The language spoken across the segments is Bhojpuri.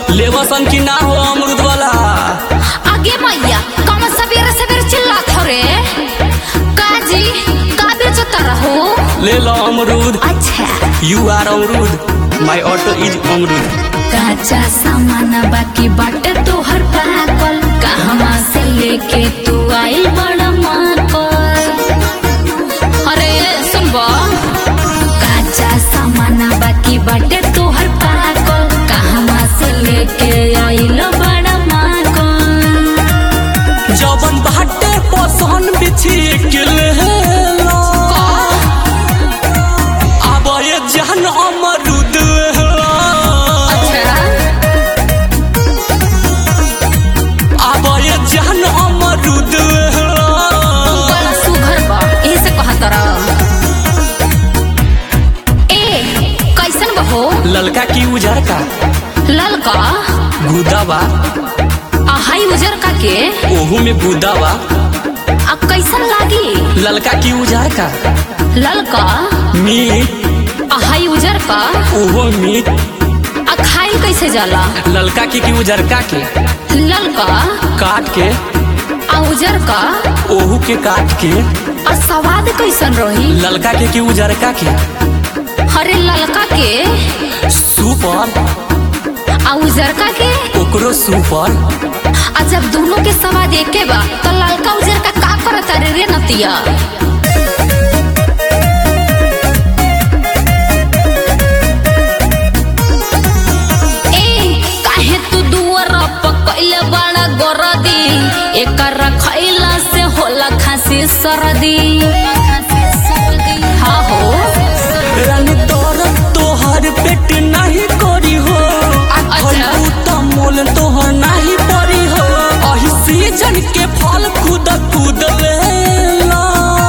लेवसन की ना हो अमरुद वाला आगे मैया कम सवेरे सवेरे चिल्लात हो रे काजी का बेचता रहो ले लो अमरुद अच्छा यू आर अमरुद माय ऑटो इज अमरुद काचा सामान बाकी बाटे तोहर पाकल कहवा से लेके तू आइल बड़ा माकल अरे सुनबो काचा सामान बाकी बाटे तोहर पाकल कहवा से लेके आइल बड़ा माकल जबन बाटे पसंद बिछी के ले लो अब ये जान अमरुद अच्छा अब ये जान अमरुद बड़ा सुघर बा ऐसे कहत रह ए कैसन बहो ललका की उजर का ललका गुदा बा आ हाई उजर का के ओहू में गुदा बा आ कैसन लागी ललका की उजर का ललका मीट आ हाई उजर का ओहो मीट आ खाई कैसे जाला ललका की की उजर का के ललका काट के आ उजर का ओहू के काट के आ स्वाद कैसन रही ललका के की उजर का के अरे ललका के सुपर आ उजर का के ओकरो सुपर आ जब दोनों के स्वाद एके बा तो ललका उजर का का करत रे रे नतिया ए काहे तू दुआर पकइले बड़ा गरदी एकर खइला से होला खांसी सरदी हाँ हो रंग तोर तोहर पेट नहीं करी हो अच्छा। फलू त मोल तोहर नहीं परी हो अही सीजन के फल कूद कूद ले ला।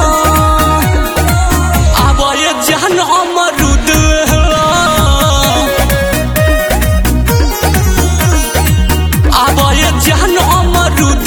अब ये जान अमरुद अब ये जान अमरुद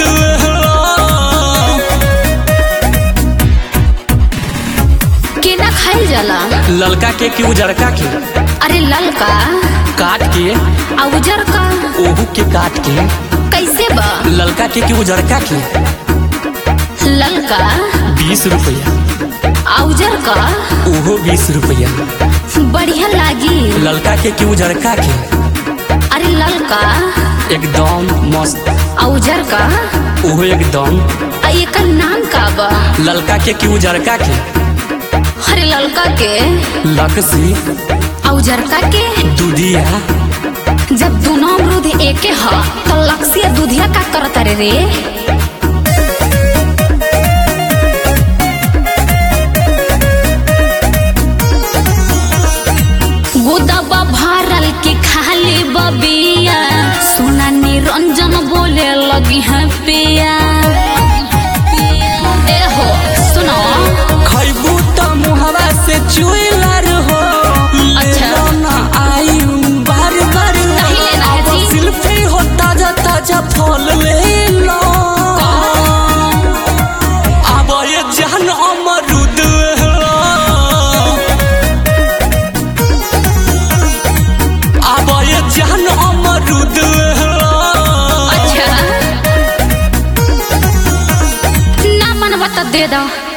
केना खाइल जाला ललका के की उजरका के अरे ललका काट के आ उजर का ओहू के काट के कैसे बा ललका के की उजरका के ललका बीस रुपया आ उजर का ओहो बीस रुपया बढ़िया लागी ललका के की उजरका के अरे ललका एकदम मस्त आ उजर का ओहो एकदम आ एकर नाम का बा ललका के की उजरका के अरे ललका के लकसी आ उजरका के दूधिया जब दोनों अमरूद एके ह तो लक्ष्य दूधिया का करत रे रे गोदबा भरल के खाली बबिया सोना निरंजन बोले लगी है पिया ए हो सुनो खैबू त मुहरा से चुइलर हो अच्छा। लेलो ना आई बार बार नहीं लेना है अब जी। सिल्फी हो ताजा ताजा फल ले लो अब ये जान अमरुद अब ये जान अमरुद अच्छा ना मन बता दे दो